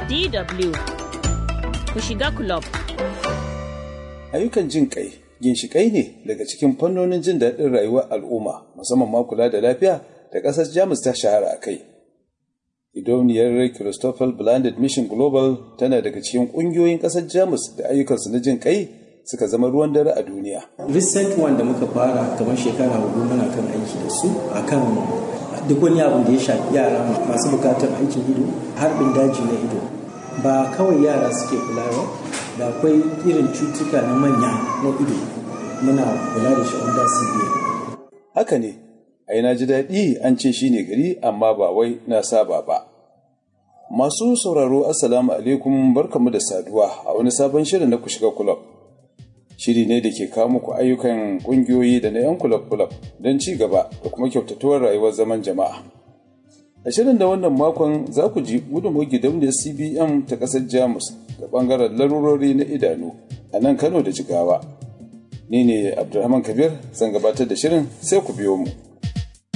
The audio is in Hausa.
DW ku shiga club. Ayyukan jin kai ginshiƙai ne daga cikin fannonin jin daɗin rayuwar al'umma musamman ma kula da lafiya da ƙasar Jamus ta shahara a kai. Idoniyar Christopher Blended Mission Global tana daga cikin ƙungiyoyin ƙasar Jamus da ayyukansu na jin kai suka zama ruwan dare a duniya. Recent one da muka fara kamar shekara hudu muna kan aiki da su akan duk wani abin da ya shafi yara masu bukatar aikin ido harbin daji na ido ba kawai yara suke kula ba da akwai irin cutuka na manya na ido muna kula da shi under CBA. Haka ne, ai na ji daɗi an ce shi ne gari amma ba wai na saba ba. Masu sauraro Assalamu alaikum barkamu da saduwa a wani sabon shirin na ku shiga kulab. Shiri ne da ke kawo muku ayyukan ƙungiyoyi da na 'yan kulab-kulab don ci gaba da kuma kyautatuwar rayuwar zaman jama'a. A shirin da wannan makon za ku ji gudunmawar gidauniyar CBM ta ƙasar Jamus da ɓangaren larurori na idanu a nan Kano da Jigawa. Ni ne Abdulrahman Kabir zan gabatar da shirin sai ku biyo mu.